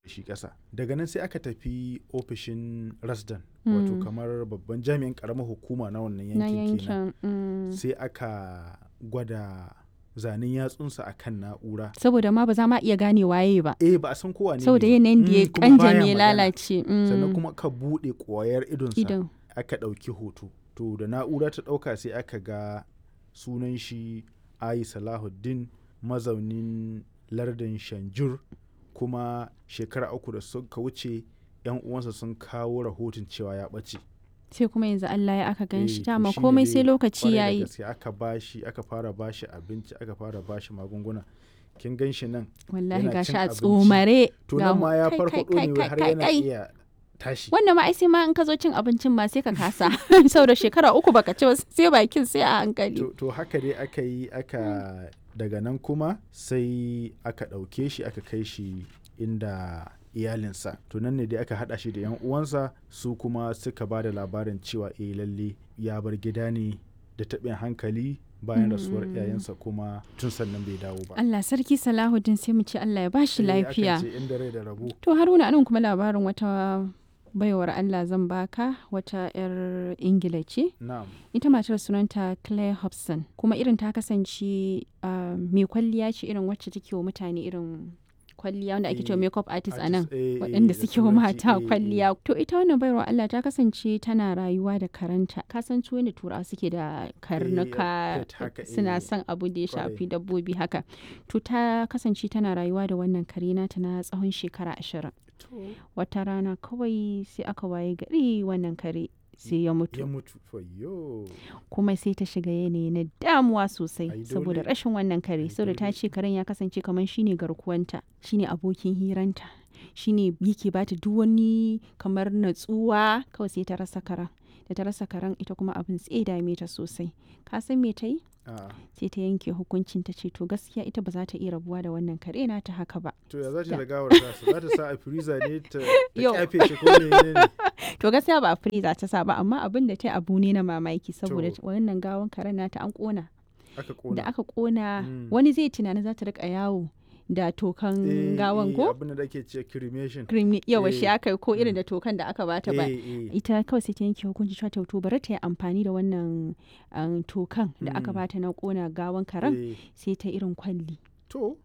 shi ƙasa daga nan sai aka tafi ofishin rasdan wato Mm. kamar babban jami'in ƙaramar hukuma na wannan na yankin kenan yankin mm. sai aka gwada zanen yatsunsa a kan na'ura saboda ma ba za ma iya gane waye ba eh ba a san kowa ne saboda ba. yanayin da ya Mm, kuma baya kanjame ya magana. lalace mm. sannan kuma ka buɗe ƙwayar idonsa idan aka ɗauki hoto to da na'ura ta ɗauka sai aka ga sunan shi ayi salahuddin mazaunin lardin shanjur kuma shekara uku da suka wuce yan uwansa sun kawo rahoton cewa ya ɓace sai kuma yanzu Allah ya aka gan Eh, shi to dama shine komai dai sai lokaci kwarai da yayi gaske aka bashi aka fara bashi abinci aka fara bashi magunguna kin gan shi nan wallahi yana gashi cin a abinci. tsomare to ga nan mu- ma ya kai, farfaɗo kai, ne kai, har kai, yana kai. iya tashi wannan ma ai sai ma in ka zo cin abincin ma sai ka kasa saboda shekara uku baka ci ba sai bakin sai a hankali to, to haka dai aka yi aka daga nan kuma sai aka ɗauke shi aka kai shi inda iyalinsa to nan ne dai aka haɗa shi da 'yan uwansa su kuma suka ba da labarin cewa eh lalle ya bar gida ne da taɓin hankali bayan rasuwar iyayensa kuma tun sannan bai dawo ba Allah sarki Salahuddin sai mu ce Allah ya bashi Eh, akan lafiya ce inda rai da rabo to Haruna anan kuma labarin wata baiwar Allah zan baka wata 'yar Ingila ce na'am ita matar sunanta Claire Hobson kuma irin ta kasance ah, mai kwalliya ce irin wacce take wa mutane irin kwalliya wanda ake cewa Eh, makeup artist a nan artist, eh, eh, waɗanda da suke wa turanci, mata eh, eh. kwalliya to ita wannan baiwar Allah ta kasance tana rayuwa da karanta ka san su da turawa suke da karnuka pet haka, suna eh, son abu da ya kwarai. shafi dabbobi haka to ta kasance tana rayuwa da wannan kare nata na tsawon shekara ashirin wata rana kawai sai aka waye gari wannan kare sai ya mutu ya mutu fayyo kuma sai ta shiga yanayi na damuwa sosai Ai, saboda dole. rashin wannan kare Ai, saboda ta dole. ce karen ya kasance kamar shine garkuwanta shine abokin hiranta shine yake bata duk wani kamar natsuwa kawai sai ta rasa karen da ta rasa karen ita kuma abin sai ya dame ta sosai ka san me ta yi a sai ta yanke hukuncin ta ce to gaskiya ita ba za ta iya rabuwa da wannan kare na ta haka ba to ya za ta da gawar tasa za ta sa a freezer ne ta ta Yau. kyafe shi ko ne ne to gaskiya ba a freezer ta sa ba amma abin da ta yi abu ne na mamaki saboda To. wannan gawan karen nata an kona aka da kona aka kona Mm. wani zai tunanin za ta rika yawo da tokan Eh, gawan eh, ko abin da ake ce cremation krimi yawa shi eh, aka yi ko irin mm. da tokan da aka bata ba Eh, eh. ita kawai sai ta yanke hukunci cewa ta to bari ta yi amfani da wannan um, tokan da aka Mm. bata na kona gawan karen Eh, sai ta irin kwalli to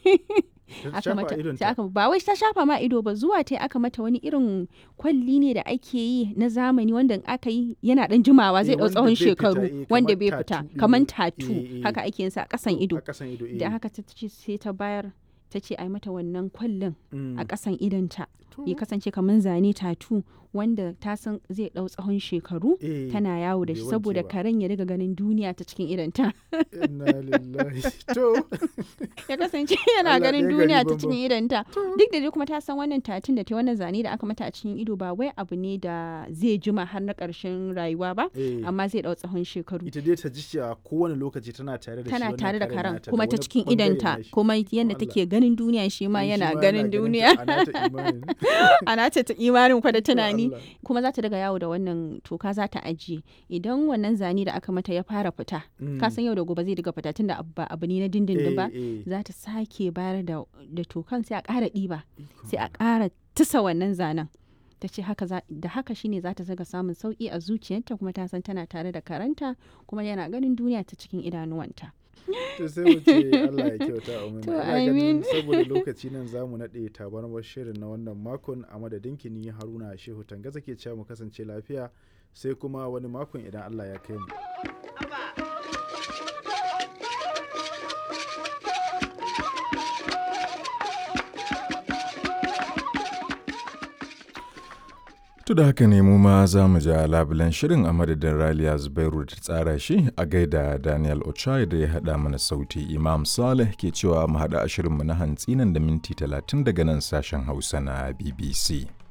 Ta aka shafa mata idonta. sai aka ba wai ta shafa ma ido ba zuwa ta aka mata wani irin kwalli ne da ake yi na zamani wanda in aka yi yana dan jimawa zai Eh, dau wanda tsawon bai fita, shekaru eh, wanda kamar bai tattoo fita ɗin kamar nan. tatu Eh, eh. haka ake yin sa a kasan ido a kasan ido eh. da haka ta ce sai ta bayar ta ce a yi mata wannan kwallon Mm. a ƙasan idonta To. ya kasance kamar zane tatu wanda ta san zai ɗau tsawon shekaru Eh, tana yawo da bai shi wanke saboda ba. karen ya riga ganin duniya ta cikin idonta inna lillahi to ya kasance yana Allah ganin ɗaya gari duniya ta banban. cikin idonta duk da dai kuma ta san wannan tatun da ta wannan zane da aka mata a cikin ido ba wai abu ne da zai jima har na ƙarshen rayuwa ba eh, amma zai ɗau tsawon shekaru ita dai ta ji cewa kowane lokaci tana tare da shi tana wannan tare da karen karen nata, kuma ta wani cikin bangare idonta nashi. kuma yadda Allah. take ganin duniya shi ma Eh, shi yana ma ganin ta, duniya a nata imanin. ana ta ta imanin kwa da tunani Allah. kuma za ta daga yawo da wannan toka za ta ajiye idan wannan zane da aka mata ya fara fita Mm. ka san yau da gobe zai daga fita tunda abu ba abu ne na dindindin ba Eh, eh. za ta sake bayar da da tokan sai a ƙara ɗiba Ikon sai a ƙara tusa wannan zanen ta ce haka za- da haka shine za ta zaga samun sauki a zuciyarta kuma ta san tana tare da karanta kuma yana ganin duniya ta cikin idanuwanta to sai mu ce Allah ya kyauta a To, Ina ganin amin. saboda lokaci nan za mu naɗe tabarmar shirin na wannan makon a madadin kini Haruna Shehu Tangaza ke cewa mu kasance lafiya sai kuma wani makon idan Allah ya kai mu. To da haka ne mu ma za mu ja labulen shirin a madadin Raliya Zubairu da ta tsara shi a gaida Daniel Ochai da ya haɗa mana sauti Imam Saleh ke cewa mu haɗa a shirinmu na hantsi nan da minti talatin daga nan sashen Hausa na BBC.